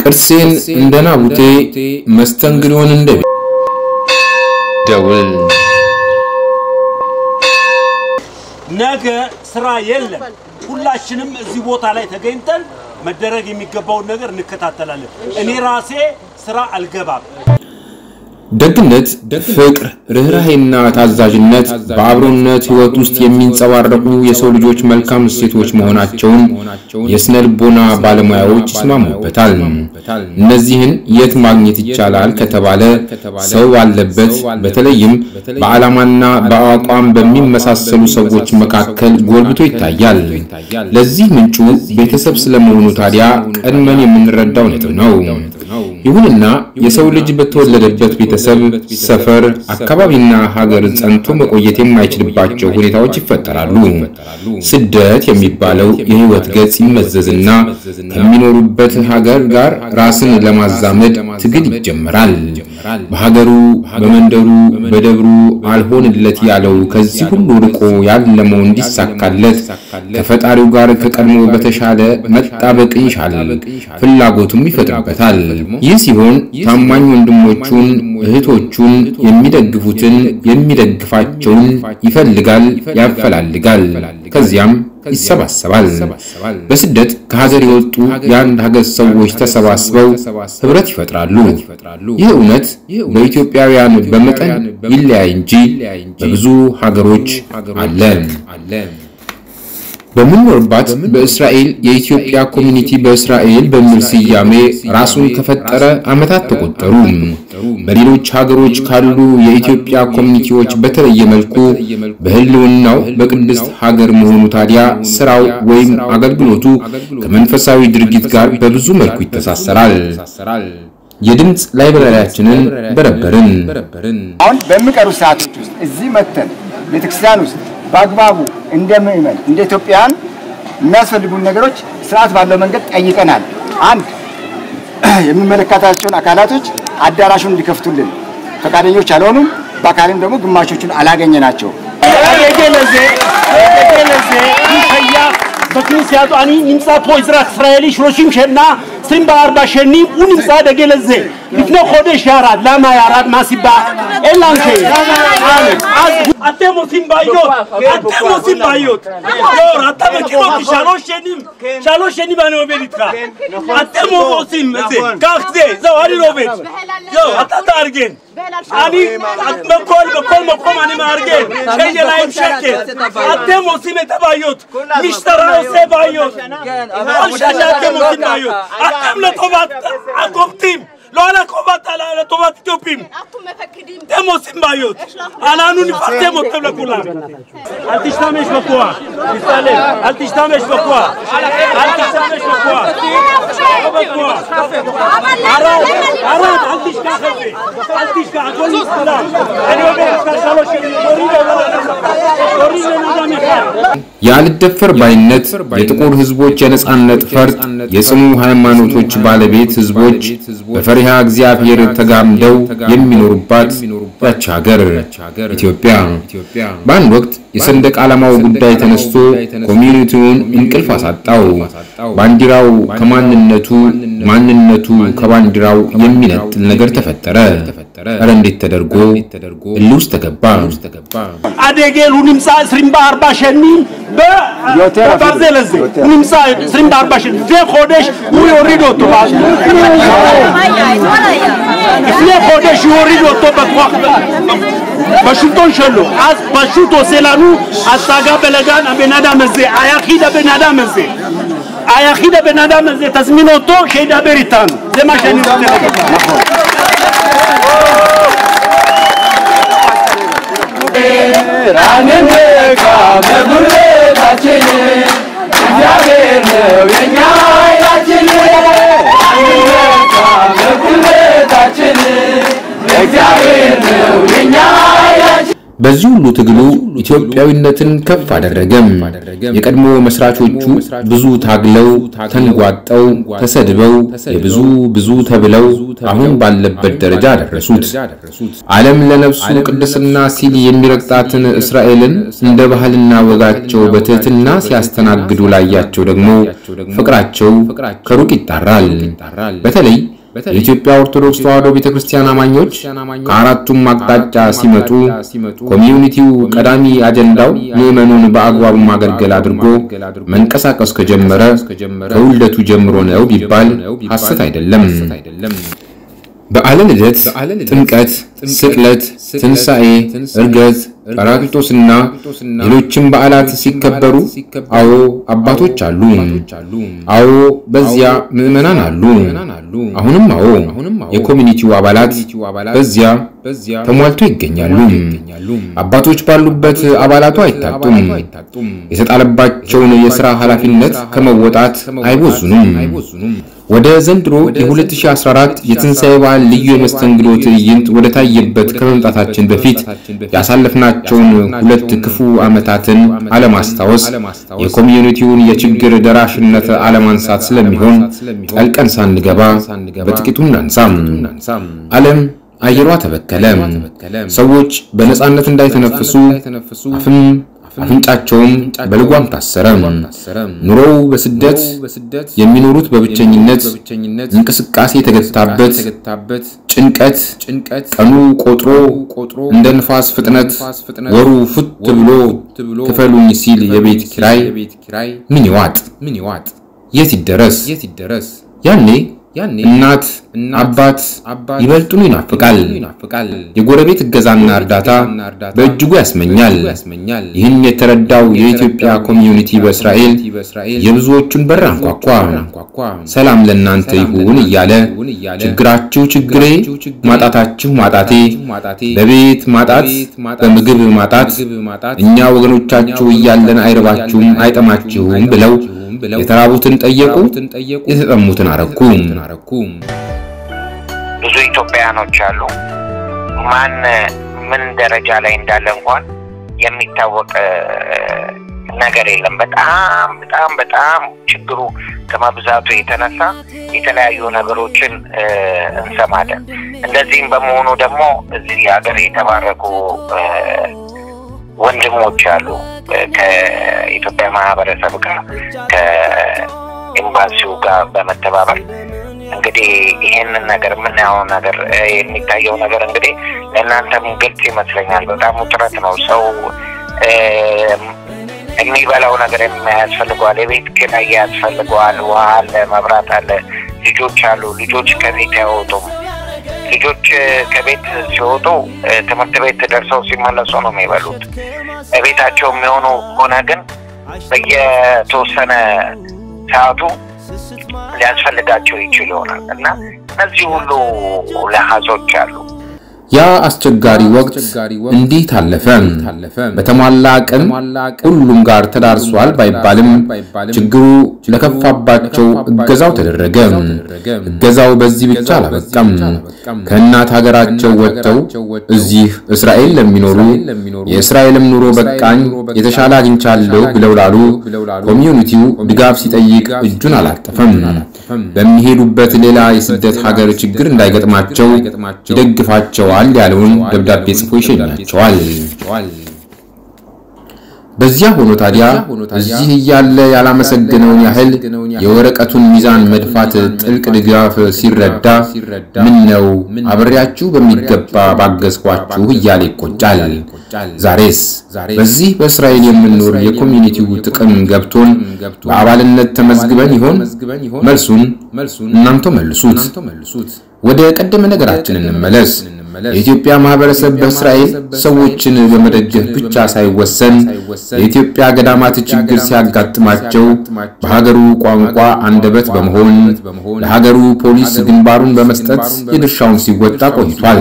ቅርሴን እንደ ናቡቴ መስተንግዶን እንደ ደውል ነገ ስራ የለም። ሁላችንም እዚህ ቦታ ላይ ተገኝተን መደረግ የሚገባውን ነገር እንከታተላለን። እኔ ራሴ ስራ አልገባም። ደግነት፣ ፍቅር፣ ርኅራሄና ታዛዥነት በአብሮነት ሕይወት ውስጥ የሚንጸባረቁ የሰው ልጆች መልካም እሴቶች መሆናቸውን የስነ ልቦና ባለሙያዎች ይስማሙበታል። እነዚህን የት ማግኘት ይቻላል ከተባለ ሰው ባለበት በተለይም በዓላማና በአቋም በሚመሳሰሉ ሰዎች መካከል ጎልብቶ ይታያል። ለዚህ ምንጩ ቤተሰብ ስለመሆኑ ታዲያ ቀድመን የምንረዳው ነጥብ ነው። ይሁንና የሰው ልጅ በተወለደበት ቤተሰብ፣ ሰፈር፣ አካባቢና ሀገር ጸንቶ መቆየት የማይችልባቸው ሁኔታዎች ይፈጠራሉ። ስደት የሚባለው የህይወት ገጽ ይመዘዝና ከሚኖሩበት ሀገር ጋር ራስን ለማዛመድ ትግል ይጀመራል። በሀገሩ፣ በመንደሩ፣ በደብሩ አልሆንለት ያለው ከዚህ ሁሉ ርቆ ያለመው እንዲሳካለት ከፈጣሪው ጋር ከቀድሞ በተሻለ መጣበቅ ይሻል፣ ፍላጎቱም ይፈጥርበታል። ይህ ሲሆን ታማኝ ወንድሞቹን እህቶቹን የሚደግፉትን የሚደግፋቸውን ይፈልጋል፣ ያፈላልጋል። ከዚያም ይሰባሰባል። በስደት ከሀገር የወጡ የአንድ ሀገር ሰዎች ተሰባስበው ህብረት ይፈጥራሉ። ይህ እውነት በኢትዮጵያውያን በመጠን ይለያይ እንጂ በብዙ ሀገሮች አለ። በምንኖርባት በእስራኤል የኢትዮጵያ ኮሚኒቲ በእስራኤል በሚል ስያሜ ራሱን ከፈጠረ ዓመታት ተቆጠሩ። በሌሎች ሀገሮች ካሉ የኢትዮጵያ ኮሚኒቲዎች በተለየ መልኩ በህልውናው በቅድስት ሀገር መሆኑ ታዲያ ስራው ወይም አገልግሎቱ ከመንፈሳዊ ድርጊት ጋር በብዙ መልኩ ይተሳሰራል። የድምፅ ላይብረሪያችንን በረበርን። አሁን በሚቀሩ ሰዓቶች ውስጥ እዚህ መተን ቤተክርስቲያን ውስጥ በአግባቡ እንደ ምእመን እንደ ኢትዮጵያውያን የሚያስፈልጉን ነገሮች ስርዓት ባለው መንገድ ጠይቀናል። አንድ የሚመለከታቸውን አካላቶች አዳራሹን እንዲከፍቱልን ፈቃደኞች አልሆኑም። በአካልም ደግሞ ግማሾቹን አላገኘናቸው። בכנסיית אני נמצא פה אזרח ישראלי 30 שנה, 24 שנים, הוא נמצא דגל הזה. לפני חודש ירד, למה ירד? מה הסיבה? אין לנו אתם עושים בעיות, אתם עושים בעיות. דור, אתה מכיר אותי שלוש שנים, שלוש שנים אני עובד איתך. אתם עושים את זה, קח זה, זהו, אני לא עובד. זהו, אתה תארגן. אני, בכל, בכל מקום אני מארגן, שיהיה להם שקט. אתם עושים את הבעיות, משטרה עושה בעיות. כל שנה אתם עושים בעיות. אתם לטובת הקופטים. לא על הקובעת, על לטובת אתיופים. אתם עושים בעיות. אנחנו נפרסם אתכם לכולם. אל תשתמש בכוח. תסתלם. אל תשתמש בכוח. אל תשתמש בכוח. לא בכוח. ערד, ערד, אל תשכח את זה. אל תשכח, הכל מסתדר. אני עובד איתך שלוש שנים. תוריד תוריד בן אדם אחד. ያልደፈር ባይነት የጥቁር ህዝቦች የነጻነት ፈርጥ የጽኑ ሃይማኖቶች ባለቤት ህዝቦች በፈሪሃ እግዚአብሔር ተጋምደው የሚኖሩባት ያች ሀገር ኢትዮጵያ። በአንድ ወቅት የሰንደቅ ዓላማው ጉዳይ ተነስቶ ኮሚኒቲውን እንቅልፍ አሳጣው። ባንዲራው ከማንነቱ ማንነቱ ከባንዲራው የሚነጥል ነገር ተፈጠረ። ኧረ እንዴት ተደርጎ እልህ ውስጥ ተገባ። הדגל הוא נמצא 24 שנים בברזל הזה, הוא נמצא 24 שנים, לפני חודש הוא יוריד אותו, לפני חודש הוא יוריד אותו בכוח, בשלטון שלו, אז פשוט עושה לנו הצגה בלגן הבן אדם הזה, היחיד הבן אדם הזה, היחיד הבן אדם הזה, תזמין אותו שידבר איתנו, זה מה שאני רוצה להגיד. ራንነቃ በጉልበታችን እግዚአብሔር ነው የኛ ኃይላችን። ራንነቃ በጉልበታችን እግዚአብሔር ነው የኛ ኃይላችን። በዚህ ሁሉ ትግሉ ኢትዮጵያዊነትን ከፍ አደረገም። የቀድሞ መስራቾቹ ብዙ ታግለው ተንጓጠው ተሰድበው የብዙ ብዙ ተብለው አሁን ባለበት ደረጃ ደረሱት። ዓለም ለነፍሱ ቅድስና ሲል የሚረግጣትን እስራኤልን እንደ ባህልና ወጋቸው በትህትና ሲያስተናግዱ ላያቸው ደግሞ ፍቅራቸው ከሩቅ ይጣራል። በተለይ የኢትዮጵያ ኦርቶዶክስ ተዋሕዶ ቤተክርስቲያን አማኞች ከአራቱም አቅጣጫ ሲመጡ ኮሚዩኒቲው ቀዳሚ አጀንዳው ምዕመኑን በአግባቡ ማገልገል አድርጎ መንቀሳቀስ ከጀመረ ከውልደቱ ጀምሮ ነው ቢባል ሐሰት አይደለም። በዓለ ልደት፣ ጥምቀት፣ ስቅለት፣ ትንሣኤ፣ ዕርገት፣ ጰራቅሊጦስና ሌሎችም በዓላት ሲከበሩ አዎ አባቶች አሉ። አዎ በዚያ ምዕመናን አሉ። አሁንም አዎ የኮሚኒቲው አባላት በዚያ ተሟልቶ ይገኛሉ። አባቶች ባሉበት አባላቱ አይታጡም። የተጣለባቸውን የሥራ ኃላፊነት ከመወጣት አይቦዙንም። ወደ ዘንድሮ የ2014 የትንሣኤ በዓል ልዩ የመስተንግዶ ትዕይንት ወደ ታየበት ከመምጣታችን በፊት ያሳለፍናቸውን ሁለት ክፉ ዓመታትን አለማስታወስ የኮሚዩኒቲውን የችግር ደራሽነት አለማንሳት ስለሚሆን ጠልቀን ሳንገባ በጥቂቱ እናንሳም። ዓለም አየሯ ተበከለ። ሰዎች በነፃነት እንዳይተነፍሱ አፍም አፍንጫቸውም በልጓም ታሰረ። ኑሮው በስደት የሚኖሩት በብቸኝነት እንቅስቃሴ የተገታበት ጭንቀት ቀኑ ቆጥሮ እንደ ንፋስ ፍጥነት ወሩ ፉት ብሎ ክፈሉኝ ሲል የቤት ኪራይ ምን ይዋጥ የት ይደረስ? ያኔ እናት አባት ይበልጡን ይናፍቃል። የጎረቤት እገዛና እርዳታ በእጅጉ ያስመኛል። ይህን የተረዳው የኢትዮጵያ ኮሚዩኒቲ በእስራኤል የብዙዎቹን በር አንኳኳ። ሰላም ለእናንተ ይሁን እያለ ችግራችሁ ችግሬ፣ ማጣታችሁ ማጣቴ፣ በቤት ማጣት፣ በምግብ ማጣት እኛ ወገኖቻችሁ እያለን አይረባችሁም አይጠማችሁም ብለው የተራቡትን ጠየቁ፣ የተጠሙትን አረኩ። ብዙ ኢትዮጵያውያኖች አሉ። ማን ምን ደረጃ ላይ እንዳለ እንኳን የሚታወቅ ነገር የለም። በጣም በጣም በጣም ችግሩ ከመብዛቱ የተነሳ የተለያዩ ነገሮችን እንሰማለን። እንደዚህም በመሆኑ ደግሞ እዚህ ሀገር የተባረኩ ወንድሞች አሉ ከኢትዮጵያ ማህበረሰብ ጋር ከኤምባሲው ጋር በመተባበር እንግዲህ ይህንን ነገር የምናየው ነገር የሚታየው ነገር እንግዲህ ለእናንተም ግልጽ ይመስለኛል። በጣም ውጥረት ነው። ሰው የሚበላው ነገር ያስፈልገዋል፣ የቤት ኪራይ ያስፈልገዋል፣ ውሃ አለ፣ መብራት አለ፣ ልጆች አሉ። ልጆች ከቤት አይወጡም። ልጆች ከቤት ሲወጡ ትምህርት ቤት ደርሰው ሲመለሱ ነው የሚበሉት። ቤታቸው የሚሆኑ ከሆነ ግን በየተወሰነ ሰዓቱ ሊያስፈልጋቸው ይችል ይሆናል እና እነዚህ ሁሉ ለሀዞች አሉ። ያ አስቸጋሪ ወቅት እንዲህ ታለፈ። በተሟላ አቅም ሁሉም ጋር ተዳርሷል ባይባልም ችግሩ ለከፋባቸው እገዛው ተደረገ። እገዛው በዚህ ብቻ አላበቃም። ከእናት ሀገራቸው ወጥተው እዚህ እስራኤል ለሚኖሩ የእስራኤልም ኑሮ በቃኝ የተሻለ አግኝቻለሁ ብለው ላሉ ኮሚዩኒቲው ድጋፍ ሲጠይቅ እጁን አላጠፈም። በሚሄዱበት ሌላ የስደት ሀገር ችግር እንዳይገጥማቸው ይደግፋቸዋል ያለውን ደብዳቤ ጽፎ ይሸኛቸዋል። በዚያ ሆኖ ታዲያ እዚህ እያለ ያላመሰገነውን ያህል የወረቀቱን ሚዛን መድፋት ጥልቅ ድጋፍ ሲረዳ ምን ነው አብሬያችሁ በሚገባ ባገዝኳችሁ እያለ ይቆጫል። ዛሬስ በዚህ በእስራኤል የምንኖር የኮሚኒቲው ጥቅም ገብቶን በአባልነት ተመዝግበን ይሆን? መልሱን እናንተ መልሱት። ወደ ቀደመ ነገራችን እንመለስ። የኢትዮጵያ ማህበረሰብ በእስራኤል ሰዎችን በመደገፍ ብቻ ሳይወሰን የኢትዮጵያ ገዳማት ችግር ሲያጋጥማቸው በሀገሩ ቋንቋ አንደበት በመሆን ለሀገሩ ፖሊስ ግንባሩን በመስጠት የድርሻውን ሲወጣ ቆይቷል።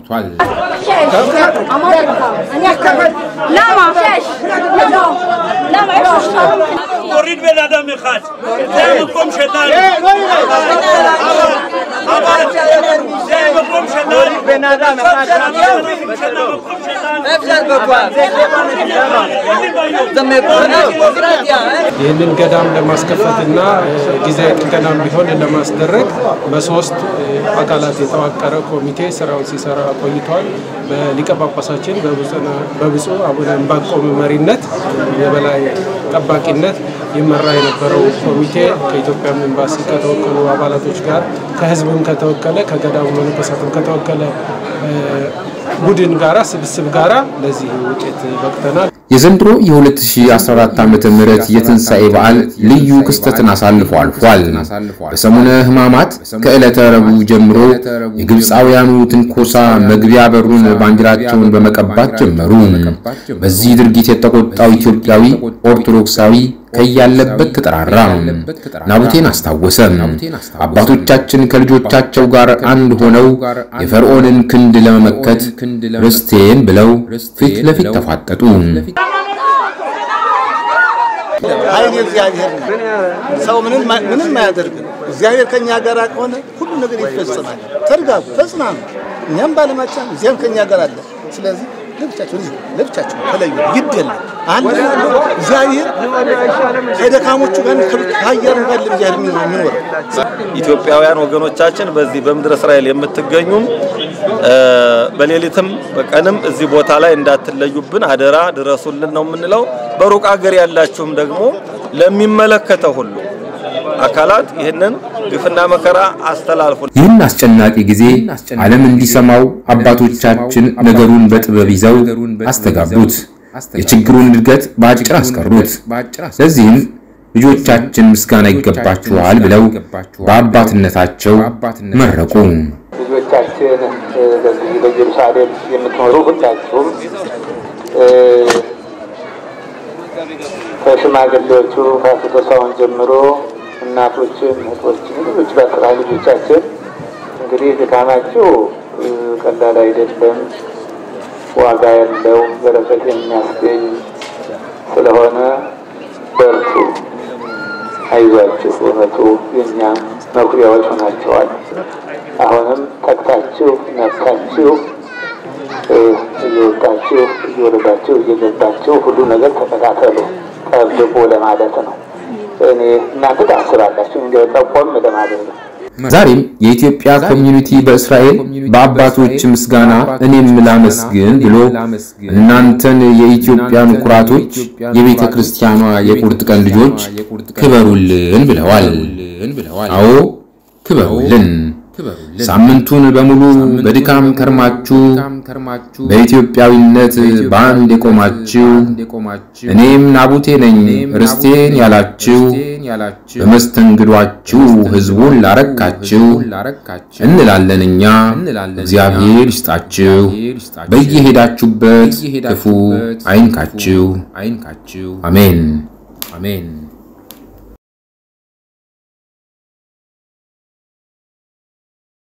תוריד בן אדם אחד, זה המקום שלנו. אבל זה המקום שלנו. ይህንን ገዳም ለማስከፈትና ጊዜያዊ ጥገናም ቢሆን ለማስደረግ በሶስት አካላት የተዋቀረ ኮሚቴ ስራውን ሲሰራ ቆይቷል። በሊቀ ጳጳሳችን በብፁዕ አቡነ ዕንባቆም መሪነት የበላይ ጠባቂነት ይመራ የነበረው ኮሚቴ ከኢትዮጵያ ኤምባሲ ከተወከሉ አባላቶች ጋር ከህዝብም ከተወከለ ከገዳሙ መነኮሳትም ከተወከለ ቡድን ጋራ ስብስብ ጋራ ለዚህ ውጤት በቅተናል። የዘንድሮ የ2014 ዓ ም የትንሣኤ በዓል ልዩ ክስተትን አሳልፎ አልፏል። በሰሙነ ሕማማት ከዕለተ ረቡዕ ጀምሮ የግብፃውያኑ ትንኮሳ መግቢያ በሩን ባንዲራቸውን በመቀባት ጀመሩ። በዚህ ድርጊት የተቆጣው ኢትዮጵያዊ ኦርቶዶክሳዊ ከያለበት ተጠራራ፣ ናቡቴን አስታወሰ። አባቶቻችን ከልጆቻቸው ጋር አንድ ሆነው የፈርዖንን ክንድ ለመመከት ርስቴን ብለው ፊት ለፊት ተፋጠጡ። ኃይል እግዚአብሔር ነው። ሰው ምንም ምንም አያደርግም። እግዚአብሔር ከኛ ጋር ከሆነ ሁሉ ነገር ይፈጸማል። ተርጋጉ፣ ተጽናኑ። እኛም ባለማቻን እዚያም ከኛ ጋር አለ። ስለዚህ ለብቻቸው ልጅ ለብቻቸው ተለዩ። ግድ የለም አንድ እግዚአብሔር ከደካሞቹ ጋር ከሀያሉ ጋር ለእግዚአብሔር የሚኖረው ኢትዮጵያውያን ወገኖቻችን በዚህ በምድረ እስራኤል የምትገኙም በሌሊትም በቀንም እዚህ ቦታ ላይ እንዳትለዩብን አደራ ድረሱልን ነው የምንለው። በሩቅ አገር ያላችሁም ደግሞ ለሚመለከተው ሁሉ አካላት ይህንን ግፍና መከራ አስተላልፉ። ይህን አስጨናቂ ጊዜ ዓለም እንዲሰማው አባቶቻችን ነገሩን በጥበብ ይዘው አስተጋቡት። የችግሩን እድገት በአጭር አስቀሩት። ለዚህም ልጆቻችን ምስጋና ይገባችኋል ብለው በአባትነታቸው መረቁ። ልጆቻችን በዚህ በኢየሩሳሌም የምትኖሩ ሁላችሁም ከሽማግሌዎቹ ከአስቶሳውን ጀምሮ እናቶችም እህቶችም ሌሎች በአጠቃላይ ልጆቻችን እንግዲህ ድካማችሁ ቀላል አይደለም፣ ዋጋ ያለው በረከት የሚያስገኝ ስለሆነ በርቱ፣ አይዟችሁ። በእውነቱ የእኛ መኩሪያዎች ሆናቸዋል። አሁንም ጠቅታችሁ ነቅታችሁ እየወጣችሁ እየወረዳችሁ እየገባችሁ ሁሉ ነገር ተከታተሉ፣ ጠብቁ ለማለት ነው። እኔ እናንተ ታስባላችሁ እንዲያው ጠቆም ለማለት ነው። ዛሬም የኢትዮጵያ ኮሚዩኒቲ በእስራኤል በአባቶች ምስጋና እኔም ላመስግን ብሎ እናንተን የኢትዮጵያን ኩራቶች የቤተ ክርስቲያኗ የቁርጥ ቀን ልጆች ክበሩልን ብለዋል። አዎ ክበሩልን። ሳምንቱን በሙሉ በድካም ከርማችሁ በኢትዮጵያዊነት በአንድ የቆማችሁ እኔም ናቡቴ ነኝ ርስቴን ያላችሁ በመስተንግዷችሁ ሕዝቡን ላረካችሁ እንላለን እኛ። እግዚአብሔር ይስጣችሁ፣ በየሄዳችሁበት ክፉ አይንካችሁ። አሜን አሜን።